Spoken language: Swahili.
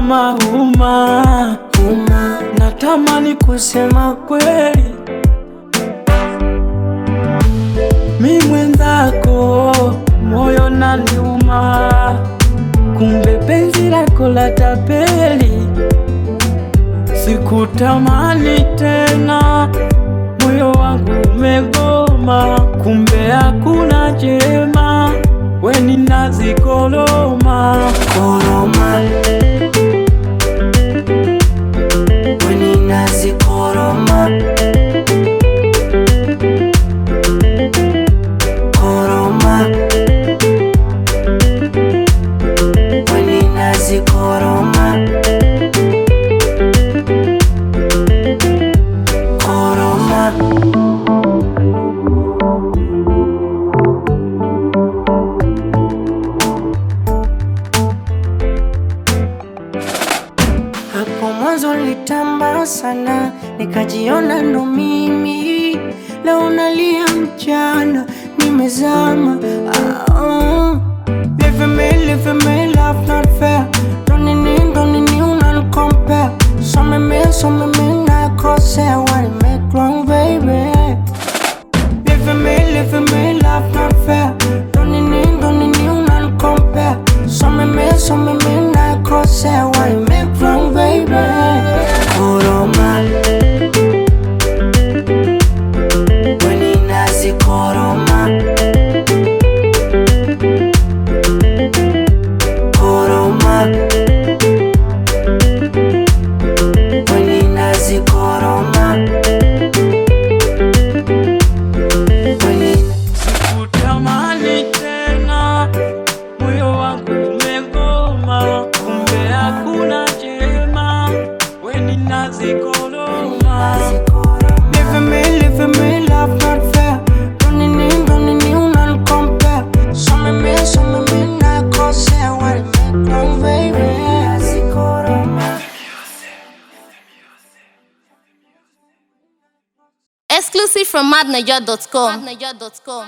uma uma uma, natamani kusema kweli, mi mwenzako, moyo naniuma, kumbe penzi lako la tapeli, sikutamani tena, moyo wangu umegoma, kumbe hakuna jema, weni nazi koloma koroma weni nazi koroma koroma weni nazi koroma koroma Hapo mwanzo litamba sana, nikajiona ndo mimi. Leo nalia mchana, nimezama. Ah, oh. Live me, live me, love not fair. Don't need, don't need, unanicompare. Some me, some me, nakosea. What I make wrong, baby? Live me, live me, love not fair. Don't need, don't need, unanicompare. Some me, some me, nakosea. What I make wrong, baby? Koroma, weni nazi koroma. Koroma, weni nazi koroma. Weni Sikutamani tena, moyo wangu umegoma, kumbe hakuna jema, weni nazi koloma. Live me, live me, love not fair. Don't need, don't need, unanicompare. Some me, some me, nakosea. What I make wrong, baby? Exclusive from madniger.com.